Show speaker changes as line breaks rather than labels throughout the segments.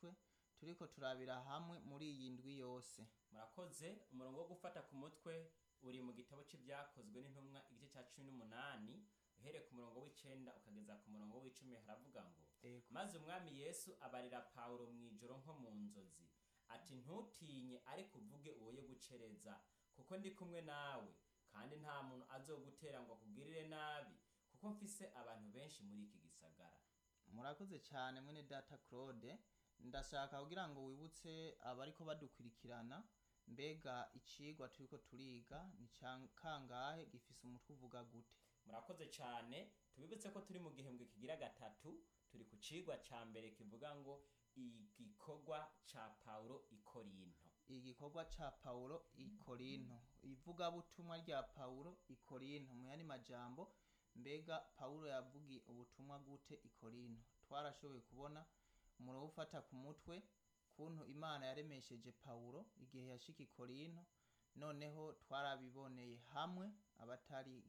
mutwe turiko turabira hamwe muri iyi ndwi yose
murakoze umurongo wo gufata ku mutwe uri mu gitabo c'ibyakozwe n'intumwa igice cya cumi n'umunani uhereye ku murongo w'icenda ukageza ku murongo w'icumi haravuga ngo
Ego.
maze umwami yesu abarira pawulo mu ijoro nko mu nzozi ati ntutinye ariko uvuge uwoye gucereza kuko ndi kumwe nawe kandi nta muntu azogutera ngo akugirire nabi kuko mfise abantu benshi muri iki gisagara
murakoze cyane mwene data claude ndashaka kugira ngo wibutse abariko badukurikirana mbega icigwa turiko turiga ni ca kangahe gifise umutwe uvuga gute
murakoze cyane tubibutse ko turi mu gihembwe kigira gatatu turi ku cigwa ca mbere kivuga ngo igikorwa ca pawulo i korinto
igikorwa ca paulo i korinto ivugabutumwa rya paulo i korinto mu yandi majambo mbega paulo yavugiye ubutumwa gute i korinto twarashoboye kubona umurongo wo ufata ku mutwe kuntu imana yaremesheje paulo igihe yashika i korinto noneho twarabiboneye hamwe abatari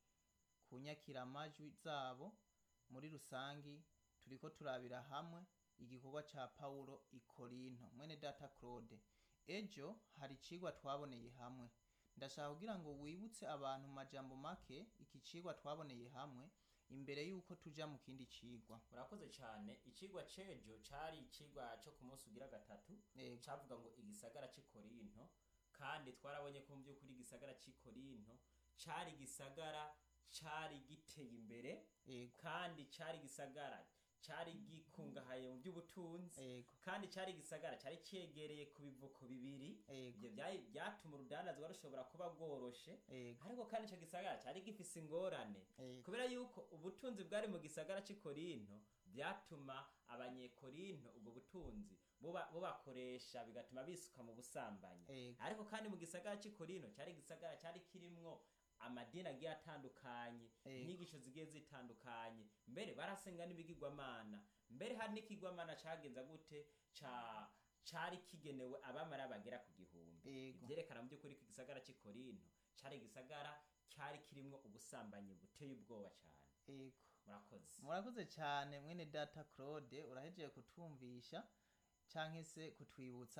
kunyakira amajwi zabo muri rusangi turiko turabira hamwe igikorwa ca paulo i korinto mwene data claude ejo hari icigwa twaboneye hamwe ndashaka kugira ngo wibutse abantu mu majambo make iki cigwa twaboneye hamwe imbere yuko tuja mu kindi cigwa
murakoze cyane icigwa c'ejo cari icigwa co ku munsi ugira gatatu
Yego.
cavuga ngo igisagara c'i korinto kandi twarabonye ko mu by'ukuri igisagara c'i korinto cari igisagara cari giteye imbere
Yego.
kandi cari igisagara cari gikungahaye mu by'ubutunzi
Yego.
kandi cari igisagara cari cegereye ku bivuko bibiri
Yego.
ivyo vyari- vyatuma urudandazwa rushobora kuba bworoshe
Yego.
ariko kandi ico gisagara cari gifise ingorane
Yego.
kubera yuko ubutunzi bwari mu gisagara c'i korinto vyatuma abanyekorinto ubwo butunzi buba- bubakoresha bigatuma bisuka mu busambanyi
Yego.
ariko kandi mu gisagara c'i korinto cari igisagara cari kirimwo amadini agiye atandukanye
Yego.
inyigisho zigiye zitandukanye mbere barasenga n'ibigirwamana mbere hari n'ikigwamana cagenza gute ca cari kigenewe abamara bagera ku gihumbi
Yego.
ivyerekana mu by'ukuri ko igisagara c'i korinto cari igisagara cyari kirimwo ubusambanyi buteye ubwoba cyane
Yego.
murakoze
murakoze cyane mwene data claude urahejeje kutwumvisha canke se kutwibutsa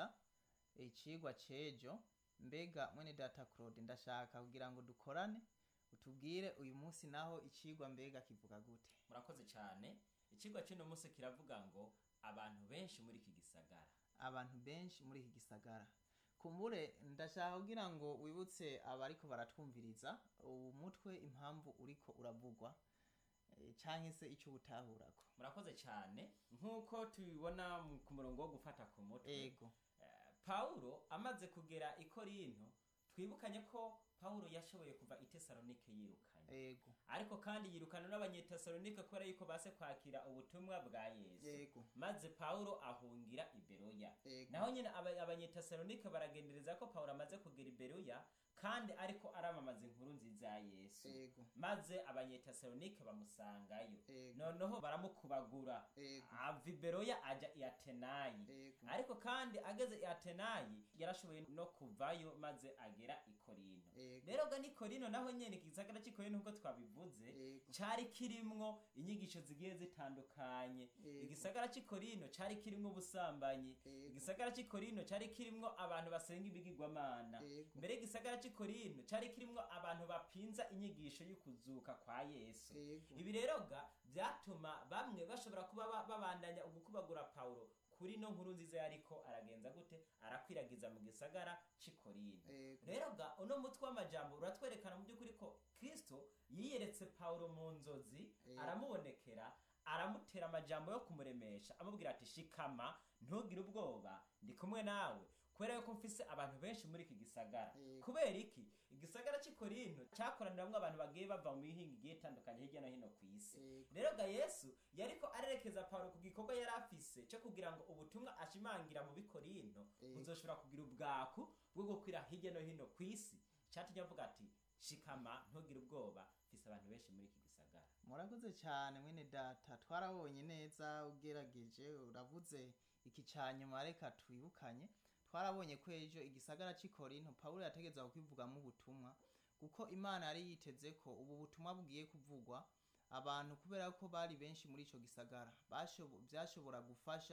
icigwa c'ejo mbega mwene data claude ndashaka kugira ngo dukorane utubwire uyu munsi naho icigwa mbega kivuga gute
murakoze cyane ikigwa cy'uno munsi kiravuga ngo abantu benshi muri iki gisagara
abantu benshi muri iki gisagara kumbure ndashaka kugira ngo wibutse abariko baratwumviriza uwu mutwe impamvu uriko uravugwa eh, canke se ico ubutahurako
murakoze cyane nk'uko tubibona mu- ku murongo wo gufata ku mutwe
ego
Eh, pawulo amaze kugera i korinto twibukanye ko pawulo yashoboye kuva i tesalonike yirukanye
ego
ariko kandi yirukana n'abanyetesalonike kubera yuko base kwakira ubutumwa bwa yesu
Yego.
maze pawulo ahungira i beroya
Yego.
naho nyine aba- abanyetesalonike baragendereza ko pawulo amaze kugera i beroya kandi ariko aramamaza inkuru nziza ya yesu
Yego.
maze abanyetesalonike bamusangayo
Yego.
noneho baramukubagura
Yego.
ava i beroya aja i atenayi
Yego.
ariko kandi ageze i atenayi yarashoboye no kuvayo maze agera i korinto
Yego.
rero ga ni korinto naho nyene igisagara c'i korinto nk'uko twabivuze
Yego.
cari kirimwo inyigisho zigiye zitandukanye
Yego.
igisagara c'i korinto cari kirimwo ubusambanyi
Yego.
igisagara c'i korinto cari kirimwo abantu basenga ibigirwamana
Yego.
mbere igisagara c'i korinto cari kirimwo abantu bapinza inyigisho y'ukuzuka kwa yesu
Yego.
ibi rero ga vyatuma bamwe bashobora kuba ba- babandanya ugukubagura pawulo kuri no nkuru nziza yariko aragenza gute arakwiragiza mu gisagara c'i korinto
Yego.
rero ga uno mutwe w'amajambo uratwerekana mu by'ukuri ko kristo yiyeretse pawulo mu nzozi
Yego.
aramubonekera aramutera amajambo yo kumuremesha amubwira ati shikama ntugire ubwoba ndi kumwe nawe kubera yuko mfise abantu benshi muri iki gisagara
Yego.
kubera iki igisagara cy'i korinto cyakoraniramwo abantu bagiye bava mu mihinga igiye itandukanye hirya no hino ku isi
Yego.
rero ga yesu yariko arerekeza pawulo ku gikorwa yari afise cyo kugira ngo ubutumwa ashimangira mu bikorinto
Yego.
buzoshobora kugira ubwaku bwo gukwira hirya no hino ku isi cyatumye avuga ati shikama ntugire ubwoba mfise abantu benshi muri iki gisagara
murakoze cyane mwene data twarabonye neza ugerageje uravuze iki ca nyuma reka twibukanye twarabonye ko ejo igisagara c'i korinto pawulo yategeza kwivugamo ubutumwa kuko imana yari yiteze ko ubu butumwa bugiye kuvugwa abantu kubera ko bari benshi muri ico gisagara bashobo- vyashobora gufasha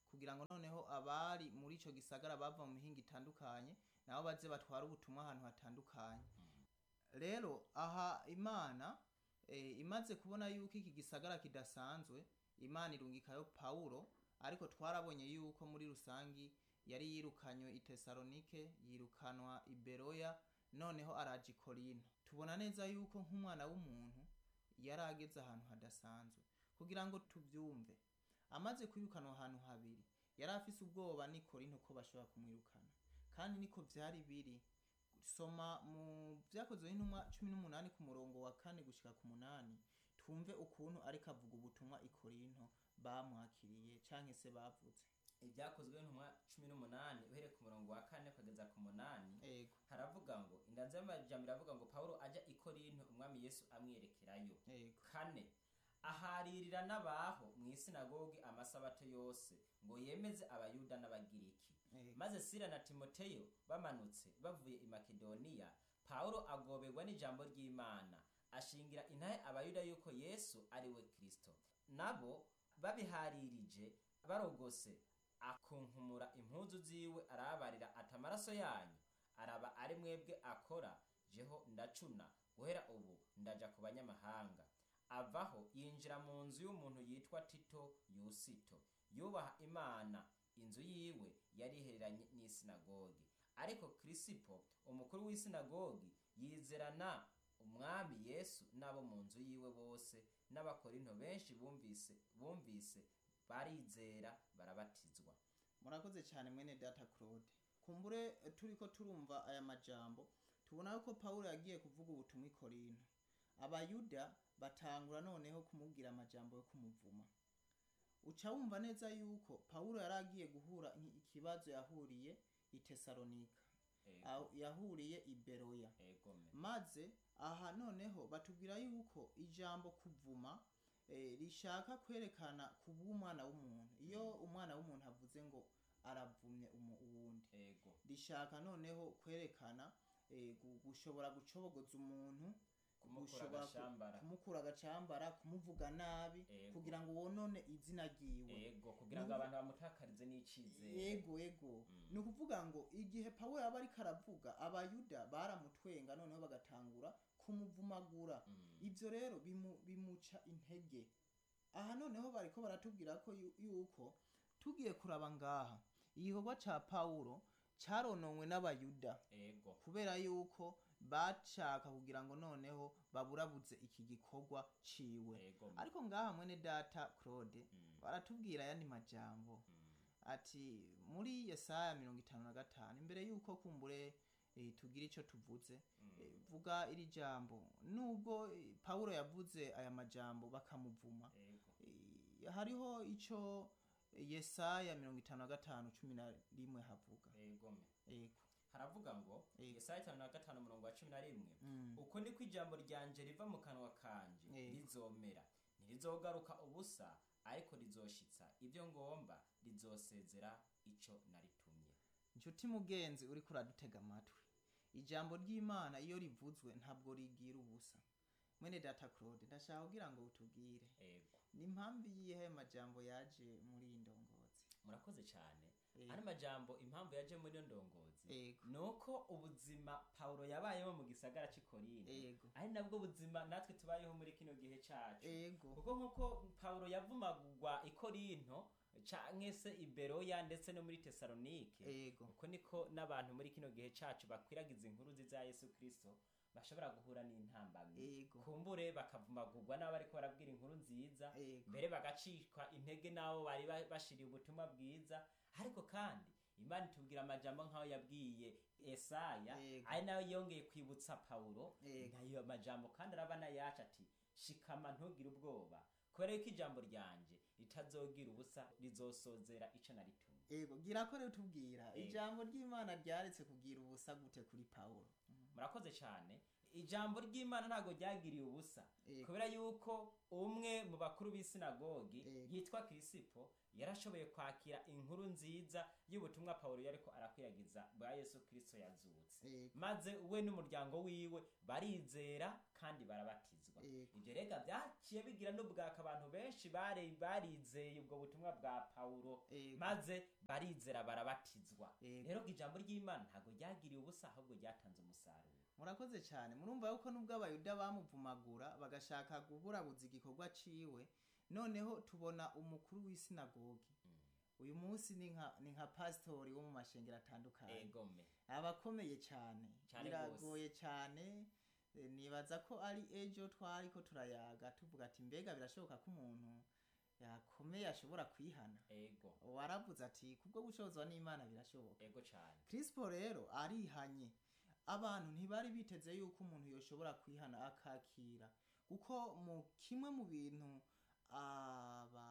kugira ngo noneho abari muri ico gisagara bava mu mihinga itandukanye nabo baze batware ubutumwa ahantu hatandukanye rero aha imana eh, imaze kubona yuko iki gisagara kidasanzwe imana irungikayo pawulo ariko twarabonye yuko muri rusangi yari yirukanywe i tesalonike yirukanwa i beroya noneho araja i korinto tubona neza yuko nk'umwana w'umuntu yari ageze ahantu hadasanzwe kugira ngo tubyumve amaze kwirukanwa ahantu habiri yari afise ubwoba n'i korinto ko bashobora kumwirukana kandi niko vyari biri soma mu vyakozwe n'intumwa cumi n'umunani ku murongo wa kane gushika ku munani twumve ukuntu ariko avuga ubutumwa i korinto bamwakiriye canke se bavuze
ibyakozwe ntumwa cumi n'umunani uhereye ku murongo wa kane kugeza ku munani
ego
haravuga ngo indanzi y'amajambo iravuga ngo pawulo ajya i korinto umwami yesu amwerekerayo
ego
kane aharirira n'abaho mu isinagogi amasabato yose ngo yemeze abayuda n'abagiriki
ego
maze sila na timoteyo bamanutse bavuye i makedoniya pawulo agoberwa n'ijambo ry'imana ashingira intahe abayuda yuko yesu ari we kristo nabo babiharirije barogose akunkumura impuzu ziwe arabarira ati amaraso yanyu araba ari mwebwe akora jeho ndacuna guhera ubu ndaja ku banyamahanga avaho yinjira mu nzu y'umuntu yitwa tito yusito yubaha imana inzu yiwe yari ihereranye n'isinagogi ariko kirisipo umukuru w'isinagogi yizerana umwami yesu n'abo mu nzu yiwe bose n'abakorinto benshi bumvise bumvise barizera barabatizwa
murakoze cyane mwene data claude kumbure eh, turiko turumva aya majambo tubona yuko pawulo yagiye kuvuga ubutumwa i korinto abayuda batangura noneho kumubwira amajambo yo kumuvuma uca wumva neza yuko pawulo yari agiye guhura nki- ikibazo yahuriye i tesalonika
Ego,
aho yahuriye i beroya
egome
maze aha noneho batubwira yuko ijambo kuvuma eh, rishaka kwerekana kuba umwana w'umuntu iyo umwana w'umuntu avuze ngo aravumye umu- uwundi
ego
rishaka noneho kwerekana eh, gu- gushobora gucobogoza umuntu
kumukura
gushobora ku-
agashambara
kumukura agacambara kumuvuga nabi
Ego.
kugira ngo wonone izina ryiwe
ego kugira ngo
Nubu-
abantu bamutakarize n'icizere
ego ego
Mm.
ni ukuvuga ngo igihe pawulo yaba ariko aravuga abayuda baramutwenga noneho bagatangura kumuvumagura
Mm.
ibyo rero bimu- bimuca intege aha noneho bariko baratubwira ko yu- yuko tugiye kuraba ngaha igikorwa ca pawulo carononwe n'abayuda
ego
kubera yuko bashaka kugira ngo noneho baburabuze iki gikorwa ciwe
ego
ariko ngaha mwene data claude
Mm.
baratubwira ayandi majambo
Mm.
ati muri yesaya mirongo itanu na gatanu imbere yuko kumbure eh, tugira ico tuvuze
Mm.
eh, vuga iri jambo nubwo eh, pawulo yavuze aya majambo bakamuvuma
ego
eh, hariho ico eh, yesaya mirongo itanu na gatanu cumi na rimwe havuga
egome
ego
haravuga ngo
Ego.
yesaya itanu na gatanu umurongo wa cumi na rimwe
Mm.
uko niko ijambo ryanje riva mu kanwa kanje
Ego.
rizomera ntirizogaruka ubusa ariko rizoshitsa ibyo ngomba rizosezera ico naritumye
nshuti mugenzi uriko uradutega amatwi ijambo ry'imana iyo rivuzwe ntabwo rigira ubusa mwene data claude ndashaka kugira ngo utubwire
ego
ni impamvu iyihe ayo majambo yaje muri iyi ndongozi
murakoze cyane
Ego.
ano majambo impamvu yaje muri iyo ndongozi
Ego.
ni uko ubuzima pawulo yabayemo mu gisagara cy'i korinto
Ego.
ari nabwo buzima natwe tubayeho muri kino gihe cyacu
ego
kuko nk'uko pawulo yavumagurwa i korinto canke se i beroya ndetse no muri tesalonike
ego
uko niko n'abantu muri kino gihe cacu bakwiragiza inkuru nziza ya yesu kristo bashobora guhura n'intambamyi
ego
kumbure bakavumagurwa n'abo bariko barabwira inkuru nziza
ego
mbere bagacishwa intege n'abo bari ba- bashiriye ubutumwa bwiza ariko kandi imana itubwira amajambo nk'aho yabwiye esaya
Ego.
ari nayo yongeye kwibutsa pawulo
Ego.
nayo majambo kandi arabana yacu ati shikama ntugire ubwoba kubera yuko ijambo ryanje ritazogira ubusa rizosozera ico naritumye
ego gira ko rero tubwira
Ego.
ijambo ry'imana ryaretse kugira ubusa gute kuri pawulo
murakoze cyane ijambo ry'imana ntabwo ryagiriye ubusa
Ego.
kubera yuko umwe mu bakuru b'isinagogi
Ego.
yitwa kirisipo yarashoboye kwakira inkuru nziza y'ubutumwa pawulo yariko arakwiragiza bwa yesu kirisito yazutse
ego
maze we n'umuryango wiwe barizera kandi barabatizwa barabatizwa
Yego.
ibyo rega byaciye bigira n'ubwaka abantu benshi bare- barizeye ubwo butumwa bwa pawulo
Yego.
maze barizera barabatizwa
Yego.
rero ngo ijambo ry'imana ntabwo ryagiriye ubusa ahubwo ryatanze umusaruro
murakoze cyane murumva yuko nubwo abayuda bamuvumagura bagashaka kuburabuza igikorwa ciwe noneho tubona umukuru w'isinagogi uyu munsi ni nka ni nka pasitori wo mu mashengero atandukanye
egome
abakomeye cyane
Cane
biragoye cyane eh, nibaza ko ari ejo twari ko turayaga tuvuga ati mbega birashoboka ko umuntu yakomeye ashobora kwihana
ego
waravuze ati kubwo gushozwa n'imana birashoboka
ego cyane
Crispo rero arihanye abantu ntibari biteze yuko umuntu yoshobora kwihana akakira kuko mu kimwe mu bintu aba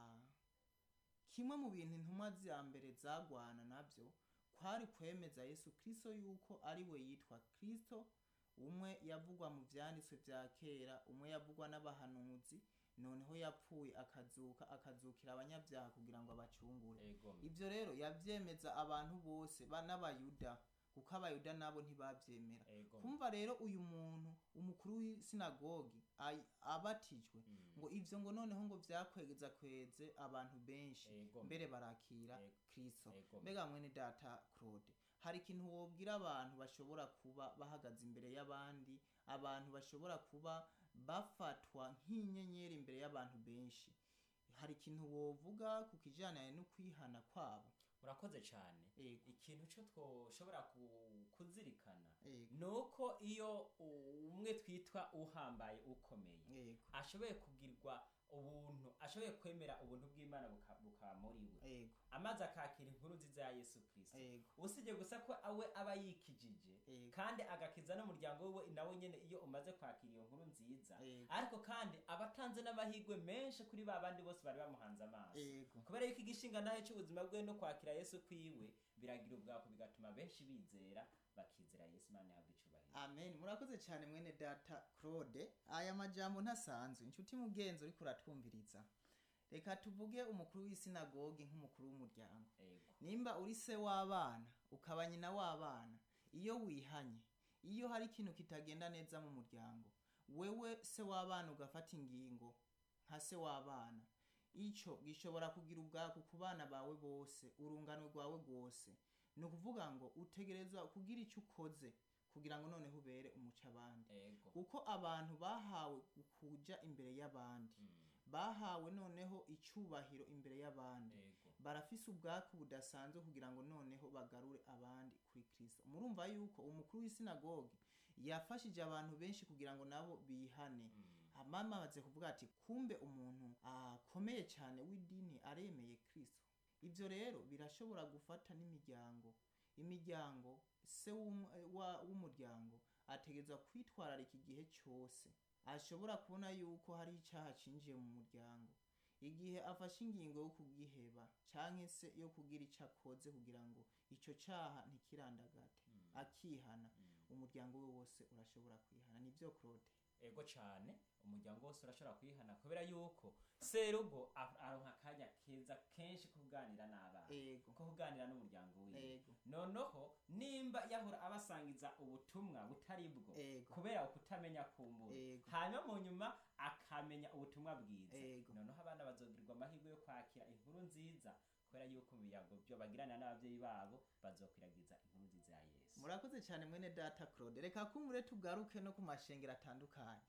kimwe mu bintu intumwa za mbere zagwana nabyo kwari kwemeza yesu kristo yuko ari we yitwa kristo umwe yavugwa mu vyanditswe vya kera umwe yavugwa n'abahanuzi noneho yapfuye akazuka akazukira abanyabyaha kugira ngo abacungure
egome
ibyo rero yabyemeza abantu bose ba- n'abayuda kuko abayuda nabo ntibabyemera
egome
kumva rero uyu muntu umukuru w'isinagogi ay- abatijwe
Mm.
ngo ivyo ngo noneho ngo vyakwegeza kweze abantu benshi
Ego.
mbere barakira
Ego.
kristo
Ego.
mbega mwene data claude hari ikintu wobwira abantu bashobora kuba bahagaze imbere y'abandi abantu bashobora kuba bafatwa nk'inyenyeri imbere y'abantu benshi hari ikintu wovuga ku kijyanye no kwihana kwabo
urakoze cyane
Ego.
ikintu cyo twoshobora ku- kuzirikana
Ego.
ni uko iyo u- umwe twitwa uhambaye ukomeye
Ego.
ashoboye kugirwa ubuntu ashoboye kwemera ubuntu bw'imana buka- bukaba muri we
Ego.
amaze akakira inkuru nziza ya yesu kirisito
Ego.
usibye gusa ko awe aba yikijije
Ego.
kandi agakiza n'umuryango wiwe nawe nyine iyo umaze kwakira iyo nkuru nziza
Ego.
ariko kandi aba atanze n'amahirwe menshi kuri ba bandi bose bari bamuhanze amaso
Ego.
kubera yuko igishinga nawe cy'ubuzima bwe no kwakira yesu kwiwe biragira ubwako bigatuma benshi bizera bakizera yesu imana yahabwa icyubahiro
amen murakoze cyane mwene data claude aya majambo ntasanzwe inshuti mugenzi uriko uratwumviriza reka tuvuge umukuru w'isinagogi nk'umukuru w'umuryango
ego
nimba uri se w'abana ukaba nyina w'abana iyo wihanye iyo hari ikintu kitagenda neza mu muryango wewe se w'abana ugafata ingingo nka se w'abana icyo gishobora kugira ubwako ku bana bawe bose urungano rwawe rwose ni ukuvuga ngo utegerezwa kugira icyo ukoze kugira ngo noneho ubere umuco abandi
ego
kuko abantu bahawe kuja imbere y'abandi
Mm,
bahawe noneho icyubahiro imbere y'abandi
ego
barafise ubwaku budasanzwe kugira ngo noneho bagarure abandi kuri kristo murumva yuko umukuru w'isinagogi yafashije abantu benshi kugira ngo nabo bihane
Mm,
mama amaze kuvuga ati kumbe umuntu akomeye cyane w'idini aremeye kristo ibyo rero birashobora gufata n'imiryango imiryango se w'um- wa- w'umuryango ategerezwa kwitwararika igihe cyose ashobora kubona yuko hari icyaha cinjiye mu muryango igihe afashe ingingo yo kugiheba canke se yo kugira icyo akoze kugira ngo icyo cyaha ntikirandagate
mm,
akihana
mm.
umuryango we wose urashobora kwihana nibyo claude
ego cyane umuryango wose urashobora kwihana kubera yuko serugo a- aronka akanya keza kenshi ko kuganira n'abana
ego
ko kuganira n'umuryango wiwe
ego
noneho nimba yahora abasangiza ubutumwa butari bwo
ego
kubera ukutamenya kumbura
ego
hanyuma mu nyuma akamenya ubutumwa bwiza
ego
noneho abana bazogirirwa amahirwe yo kwakira inkuru nziza kubera yuko mu biyago byo bagirana n'ababyeyi babo bazokwiragiza inkuru nziza ya yesu
murakoze cyane mwene data claude reka kumure tugaruke no ku mashengero atandukanye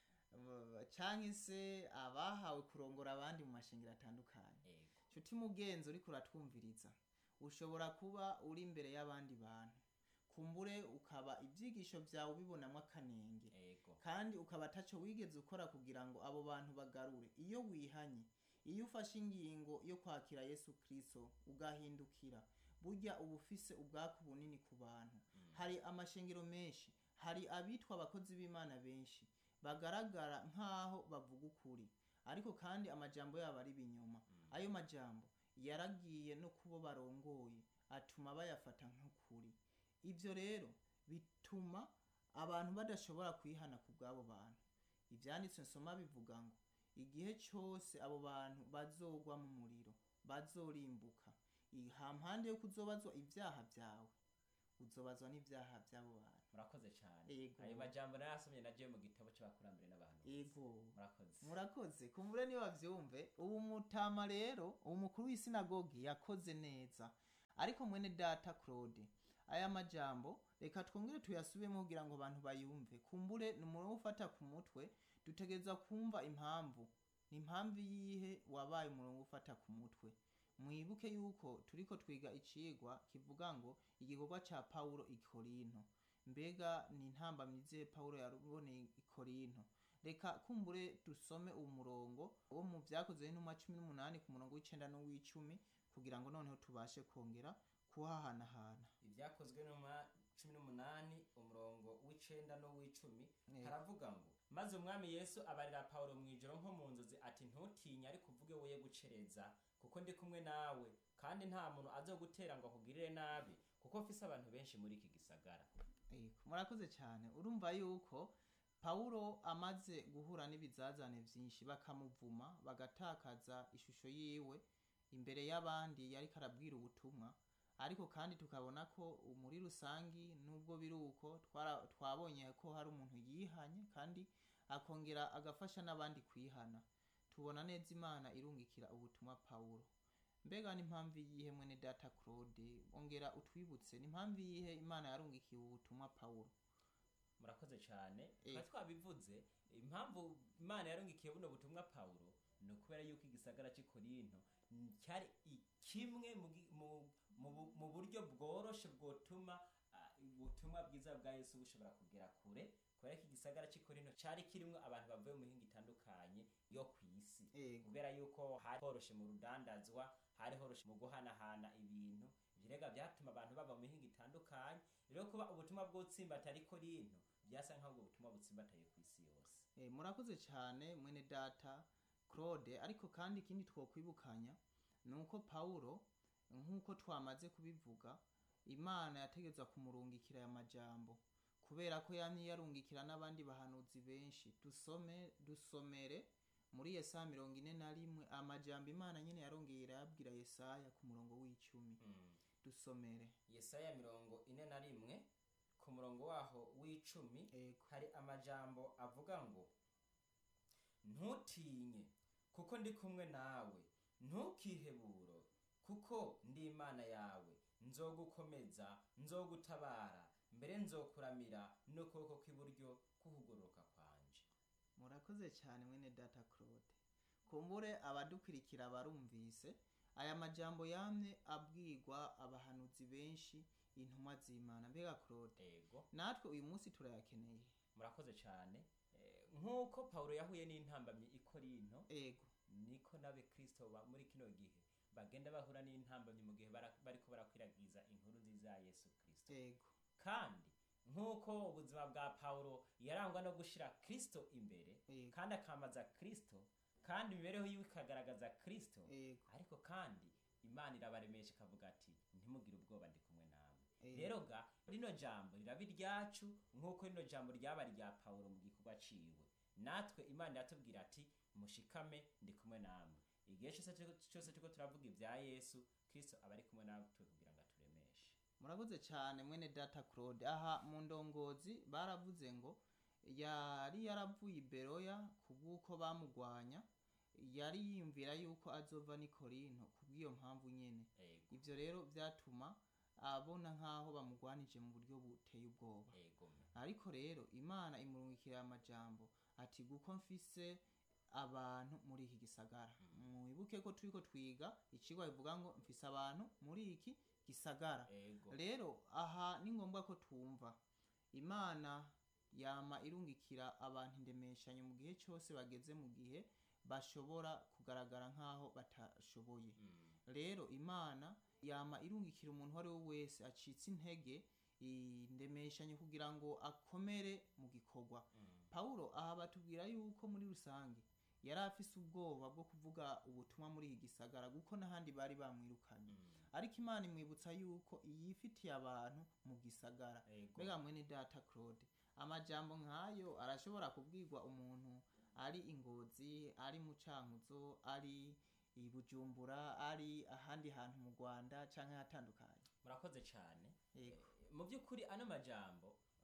Uh, canke se abahawe kurongora abandi mu mashengero atandukanye
ego
nshuti mugenzi uriko uratwumviriza ushobora kuba uri imbere y'abandi bantu kumbure ukaba ibyigisho byawe ubibonamo akanenge
ego
kandi ukaba ataco wigeze ukora kugira ngo abo bantu bagarure iyo wihanye iyo ufashe ingingo yo kwakira yesu kristo ugahindukira burya uba ufise ubwaku bunini ku bantu
Mm.
hari amashengero menshi hari abitwa abakozi b'imana benshi bagaragara nk'aho bavuga ukuri ariko kandi amajambo yabo ari ibinyoma
Mm.
ayo majambo yaragiye no kubo barongoye atuma bayafata nk'ukuri ibyo rero bituma abantu badashobora kwihana ku bw'abo bantu ibyanditswe nsoma bivuga ngo igihe cyose abo bantu bazogwa mu muriro bazorimbuka I- hampande yo kuzobazwa ibyaha byawe uzobazwa n'ibyaha by'abo bantu
murakoze cyane
Yego.
ayo majambo narasomye nagiye mu gitabo cy'abakurambere n'abantu
yego
murakoze
murakoze kumbure niyo bavyumve ubu mutama rero ubu mukuru w'isinagogi yakoze neza ariko mwene data claude aya majambo reka twongere tuyasubiremo kugira ngo abantu bayumve kumbure ni umuntu wo ufata ku mutwe dutegereza kumva impamvu ni impamvu yihe wabaye umurongo ufata ku mutwe mwibuke yuko turiko twiga icigwa kivuga ngo igikorwa ca pawulo i korinto mbega ni intambamyize pawulo yaruboneye i korinto reka kumbure dusome uwo murongo wo mu vyakozwe n'intumwa cumi n'umunani ku murongo w'icenda n'uw'icumi kugira ngo noneho tubashe kongera kuhahanahana
ibyakozwe n'uma cumi n'umunani umurongo w'icenda n'uw'icumi
Yego.
haravuga ngo maze umwami yesu abarira pawulo mu ijoro nko mu nzozi ati ntutinye ariko uvuge woye gucereza kuko ndi kumwe nawe kandi nta muntu azogutera ngo akugirire nabi kuko mfise abantu benshi muri iki gisagara
Yego, murakoze cyane urumva yuko pawulo amaze guhura n'ibizazane vyinshi bakamuvuma bagatakaza ishusho yiwe imbere y'abandi yariko arabwira ubutumwa ariko kandi tukabona ko muri rusangi nubwo biri uko twara- twabonye ko hari umuntu yihanye kandi akongera agafasha n'abandi kwihana tubona neza imana irungikira ubutumwa pawulo mbega n'impamvu yihe mwene data claude ongera utwibutse n'impamvu yihe imana yarungikiye ubutumwa pawulo
murakoze cyane
Eh.
twari twabivuze impamvu imana yarungikiye buno butumwa pawulo ni ukubera yuko igisagara cy'i korinto mm, cyari i- kimwe mu gi- mu- mu bu- mu buryo bworoshe bwotuma ah, ubutumwa bwiza bwa yesu bushobora kugera kure kubera ko igisagara cy'i korinto cyari kirimo abantu bavuye mu mihinga itandukanye yo ku isi
Ego.
kubera yuko hari horoshe mu rudandazwa hari horoshe mu guhanahana ibintu ibirega byatuma abantu bava mu mihinga itandukanye rero kuba ubutumwa bw'utsimbatari korinto byasa nk'aho ubwo butumwa butsimbataye ku isi yose
Eh, murakoze cyane mwene data claude ariko kandi ikindi twokwibukanya ni uko pawulo nk'uko twamaze kubivuga imana yategeza kumurungikira aya majambo kubera ko yamye yarungikira n'abandi bahanuzi benshi dusome dusomere muri yesaya mirongo ine na rimwe amajambo imana nyine yarongeye irayabwira yesaya ku murongo w'icumi dusomere
yesaya mirongo ine na rimwe ku murongo waho w'icumi
ego
hari amajambo avuga ngo ntutinye kuko ndi kumwe nawe ntukiheburo kuko ndi imana yawe nzogukomeza nzogutabara mbere nzokuramira n'ukuboko kw'iburyo kuhugororoka kwanje
murakoze cyane mwene data claude kumbure abadukurikira barumvise aya majambo yamye abwirwa abahanuzi benshi intumwa z'imana mbega claude
ego
natwe uyu munsi turayakeneye
murakoze cyane Eh, nk'uko pawulo yahuye n'intambamyi i korinto
ego
niko n'abekristo ba muri kino gihe bagenda bahura n'intambamyi mu gihe bara- bariko barakwiragiza inkuru nziza ya yesu kristo
ego
kandi nk'uko ubuzima bwa pawulo yarangwa no gushira kristo imbere
Yego.
kandi akamaza kristo kandi imibereho yiwe ikagaragaza kristo
ego
ariko kandi imana irabaremesha ikavuga ati ntimugire ubwoba ndi kumwe namwe
Yego.
rero ga rino jambo riraba iryacu nk'uko rino jambo ryaba irya pawulo mu gikorwa ciwe natwe imana iratubwira ati mushikame ndi kumwe namwe igihe cyose turiko- cyose turiko turavuga ibya yesu kristo aba ari kumwe natwe kugira ngo aturemeshe
murakoze cyane mwene data claude aha mu ndongozi baravuze ngo yari yaravuye i beroya kubw'uko bamugwanya yari yiyumvira yuko azova n'i korinto kubw'iyo mpamvu nyene
ego
ivyo rero vyatuma abona nk'aho bamugwanije mu buryo buteye ubwoba
ego
ariko rero imana imurungikira amajambo ati guko mfise abantu muri iki gisagara mwibuke ko turiko twiga icigwa bivuga ngo mfise abantu muri iki gisagara
ego
rero aha ni ngombwa ko twumva imana yama irungikira abantu indemeshanyo mu gihe cyose bageze mu gihe bashobora kugaragara nk'aho batashoboye
Mm.
rero imana yama irungikira umuntu uwo ari we wese acitse intege indemeshanyo kugira ngo akomere mu gikorwa
Mm.
pawulo aha batubwira yuko muri rusange yari afise ubwoba bwo kuvuga ubutumwa muri iki gisagara kuko n'ahandi bari bamwirukanye
Mm.
ariko imana imwibutsa yuko yifitiye abantu mu gisagara
ego
mbega mwene data claude amajambo nk'ayo arashobora kubwirwa umuntu ari ingozi ari mu cankuzo ari i bujumbura ari ahandi hantu mu rwanda canke ahatandukanye
murakoze cyane
yego
mu by'ukuri ano majambo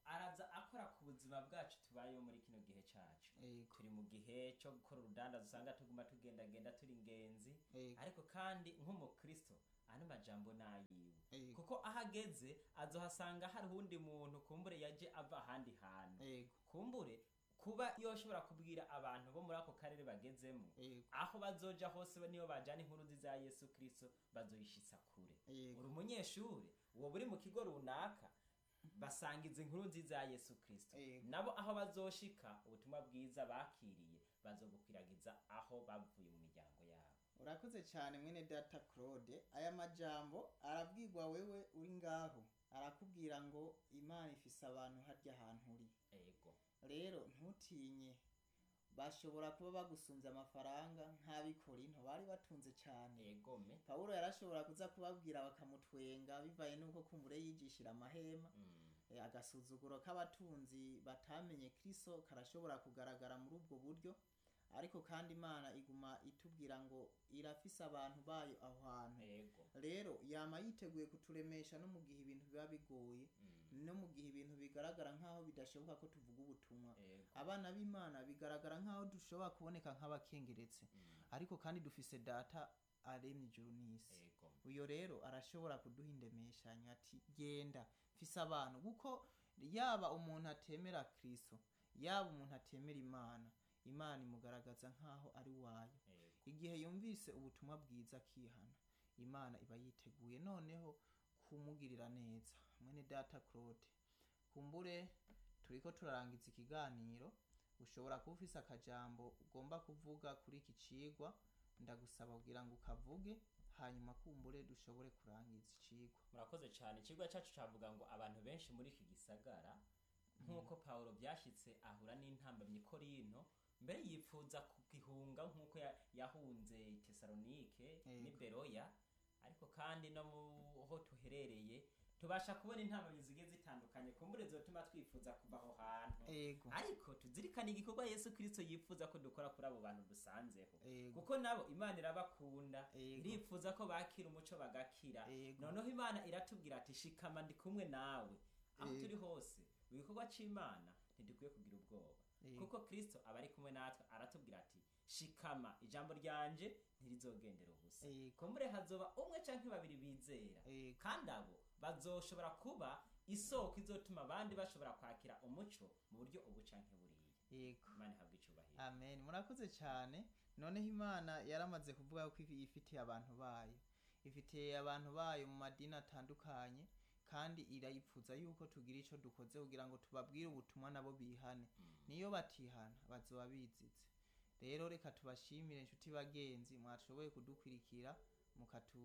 araza akora ku buzima bwacu tubayeho muri kino gihe cacu
ego
turi mu gihe cyo gukora urudanda usanga tuguma tugendagenda turi ingenzi
ego
ariko kandi nk'umukristo ano majambo nayiwe
ego
kuko aho ageze azohasanga hari uwundi muntu kumbure yaje ava ahandi hantu
ego
kumbure kuba yoshobora kubwira abantu bo muri ako karere bagezemo
ego
aho bazoja hose niyo bajana inkuru nziza ya yesu kristo bazoyishitsa kure
ego
uri umunyeshuri uwo buri mu kigo runaka basangiza inkuru nziza ya yesu kristo
Yego.
nabo aho bazoshika ubutumwa bwiza bakiriye bazobukwiragiza aho bavuye mu miryango yabo
urakoze cyane mwene data claude aya majambo arabwirwa wewe uri ngaho arakubwira ngo imana ifise abantu harya hantu uri
ego
rero ntutinye bashobora kuba bagusunze amafaranga nk'abikorinto bari batunze cyane
egome
pawulo yarashobora kuza kubabwira bakamutwenga bivaye n'uko kumbure yigishira amahema
mm.
Eh, agasuzuguro k'abatunzi batamenye kristo karashobora kugaragara muri ubwo buryo ariko kandi imana iguma itubwira ngo irafise abantu bayo aho hantu
ego
rero yama yiteguye kuturemesha no mu gihe ibintu biba bigoye
mm.
no mu gihe ibintu bigaragara nk'aho bidashoboka ko tuvuga ubutumwa
ego
abana b'imana bigaragara nk'aho dushobora kuboneka nk'abakengeretse
mm.
ariko kandi dufise data aremye ijuru n'isi
ego
uyo rero arashobora kuduha indemeshanyo ati genda mfise abantu kuko yaba umuntu atemera kristo yaba umuntu atemera imana imana imugaragaza nk'aho ari wayo
ego
igihe yumvise ubutumwa bwiza akihana imana iba yiteguye noneho kumugirira neza mwene data claude kumbure turiko turarangiza ikiganiro ushobora kuba ufise akajambo ugomba kuvuga kuri iki cigwa ndagusaba kugira ngo ukavuge hanyuma kumbure dushobore kurangiza icigwa
murakoze cyane ikigo cyacu cavuga ngo abantu benshi muri iki gisagara nk'uko pawulo byashyitse ahura n'intambamyi korinto mbere yifuza kugihunga nk'uko ya- yahunze tesalonike
Yego.
n'i beroya ariko kandi no mu ho tuherereye tubasha kubona intambamyi zigiye zitandukanye kumbure zotuma twifuza kuva aho hantu
ego
ariko tuzirikane igikorwa yesu kirisito yifuza ko dukora kuri abo bantu dusanzeho
ego
kuko nabo imana irabakunda
Ego.
irifuza ko bakira umuco bagakira
Ego.
noneho imana iratubwira ati shikama ndi kumwe nawe aho
Ego.
turi hose mu gikorwa c'imana ntidukwiye kugira ubwoba
Ego.
kuko kristo aba ari kumwe natwe aratubwira ati shikama ijambo ryanje ntirizogendera ubusa
Ego.
kumbure hazoba umwe canke babiri bizera
Ego.
kandi abo bazoshobora kuba isoko izotuma abandi bashobora kwakira umuco mu buryo ubu canke buriya
ego
imana ihabwa icubahiro
amen murakoze cyane noneho imana yaramaze kuvuga ko ifi- ifitiye abantu bayo ifitiye abantu bayo mu madini atandukanye kandi irayipfuza yuko tugira icyo dukoze kugira ngo tubabwire ubutumwa nabo bihane niyo batihana bazoba bizize rero reka tubashimire inshuti bagenzi mwashoboye kudukwirikira mukatu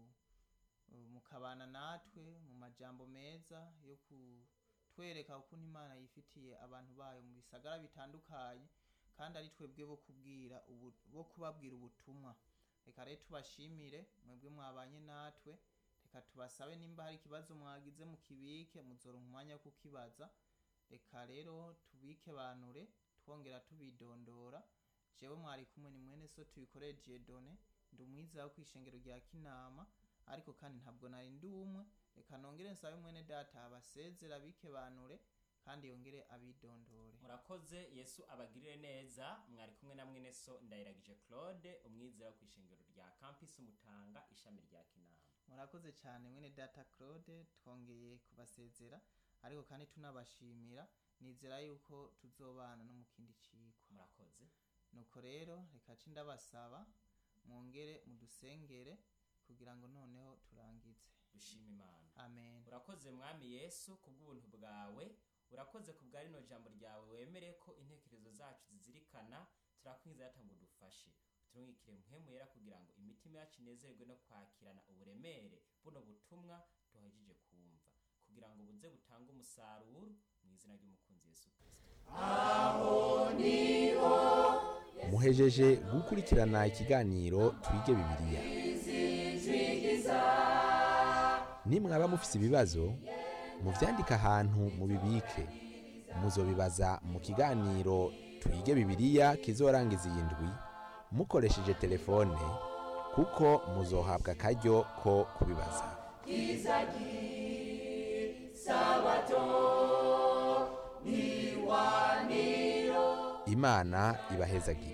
mukabana natwe mu majambo meza yo kutwereka ukuntu imana yifitiye abantu bayo mu bisagara bitandukanye kandi ari twebwe bo kubwira ubu- bo kubabwira ubutumwa reka rero tubashimire mwebwe mwabanye natwe reka tubasabe nimba hari ikibazo mwagize mukibike muzoronka umwanya wo kukibaza reka rero tubike banure twongera tubidondora jewe mwari kumwe ni mwene so tubikoreye jedone ndi umwiza wo kwishengero rya kinama ariko kandi ntabwo nari ndi umwe reka nongere nsabe mwene data abasezera bike banure kandi yongere abidondore
murakoze yesu abagirire neza mwari kumwe na mwene so ndayiragije claude umwizera wo kwishengero rya campus mutanga ishami rya kinama
murakoze cyane mwene data claude twongeye kubasezera ariko kandi tunabashimira nizera yuko tuzobana no mu kindi cigwa
murakoze
nuko rero reka ci ndabasaba mwongere mudusengere kugira ngo noneho turangize
dushima imana
amen
urakoze mwami yesu kubw'ubuntu bwawe urakoze ku bwa rino jambo ryawe wemere ko intekerezo zacu zizirikana turakwinjiza yata ngo dufashe turungikire mpemu yera kugira ngo imitima yacu inezerwe no kwakirana uburemere buno butumwa duhagije kumva kugira ngo buze butange umusaruro mu izina ry'umukunzi yesu kirisito
muhejeje gukurikirana ikiganiro twige bibiliya nimwaba mufise ibibazo muvyandike ahantu mubibike muzobibaza mu kiganiro twige bibiliya kizorangiza iyi ndwi mukoresheje telefone kuko muzohabwa akaryo ko kubibaza imana ibahezagire